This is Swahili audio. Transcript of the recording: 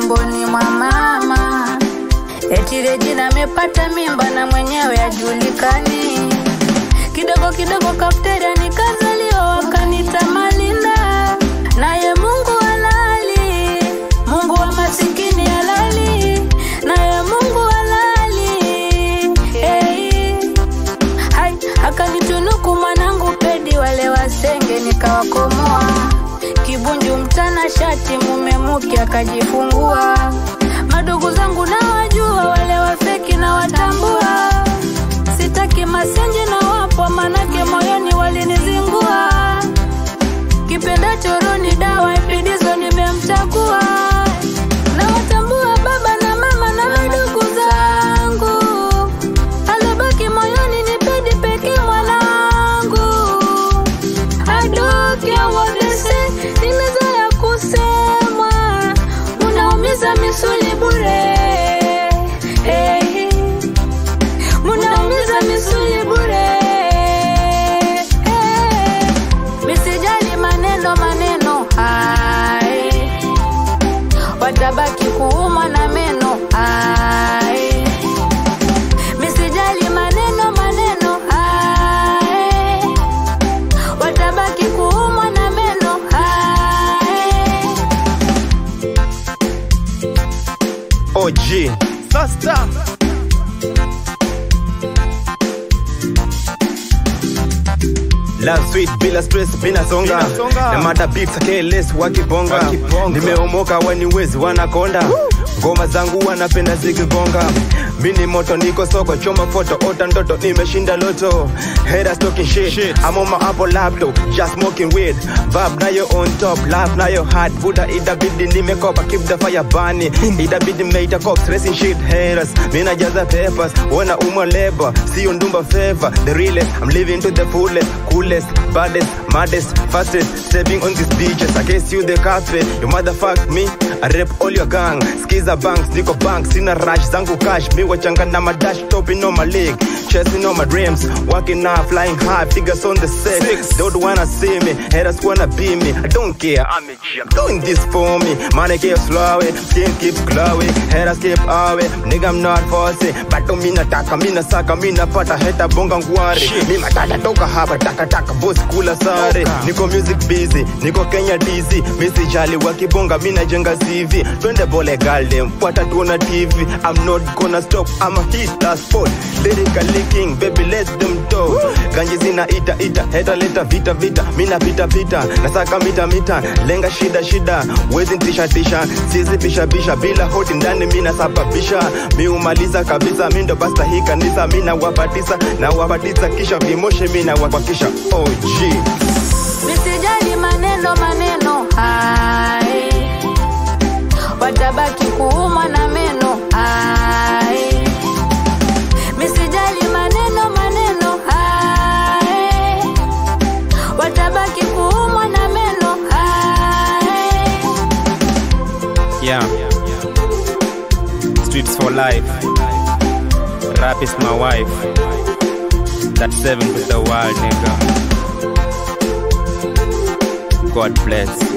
tumboni mwa mama. Eti Regina amepata mimba na mwenyewe ajulikani. Kidogo kidogo kafteria nikazaliwa, wakanita Malinda. Naye Mungu halali, Mungu wa masikini halali, naye Mungu halali. Hey. Hai, akanitunuku mwanangu pedi, wale wasenge nikawakomoa. Kibunju mtana shati, mume muke akajifungua. Madugu zangu nawajua, wale wafeki na watambua. Sitaki masenje na wapo, manake moyoni walinizingua. Kipenda choroni dawa ipidizo nimemchagua. Nawatambua baba na mama na madugu zangu. Alobaki moyoni ni pedi pekee mwanangu. I don't care what they say, nimezoea kusemwa, unaumiza misuli bure. Hey, munaumiza misuli bure. Hey, misijali maneno maneno, hai watabaki kuumwa na meno, hai misijali maneno maneno, hai watabaki kuumwa na meno hai. OG Sasta Love sweet bila stress bila songa na mada beats keles wakibonga nimeomoka waniwezi wanakonda ngoma zangu wanapenda zikigonga mini moto niko soko choma foto ota ndoto nimeshinda loto haters talking shit, I'm on my Apple laptop just smoking weed vibe nayo on top laugh nayo hard buda itabidi nimekopa keep the fire burning itabidi meita cops racing shit haters mina jaza papers wana umwa labor sio ndumba favor the realest I'm living to the fullest coolest baddest maddest fastest stepping on these beaches I guess you the cafe you motherfuck me I rep all your gang skiza banks niko bank sina rush zangu cash mi wachanga na madash topping on my league chasing on my dreams working hard flying high figures on the set they don't wanna see me haters wanna be me I don't care I'm a G I'm doing this for me money keeps flowing skin keeps glowing haters keep away nigga I'm not forcing but mi nataka mi nasaka mi napata heta bonga ngware mi matata toka hapa taka taka boss kula sare niko music busy niko Kenya DC mi sijali wakibonga mi najenga CV twende bole galde watatuona TV I'm not gonna stop I'm a hit that spot lyrically king baby let them talk ganji zina ita ita heta leta vita vita mi napita pita nasaka mita mita lenga shida shida wezi tisha tisha sizi pisha pisha bila hoti ndani mi nasababisha mi umaliza kabisa mi ndo basta hii kanisa mi nawapatisa nawapatisa kisha vimoshe mi nawapakisha OG Misijali maneno maneno, hai watabaki kuumwa na meno, hai misijali maneno maneno, hai watabaki kuumwa na meno, hai Yeah. Streets for life. Rap is my wife. That's seven to the world, nigga. God bless.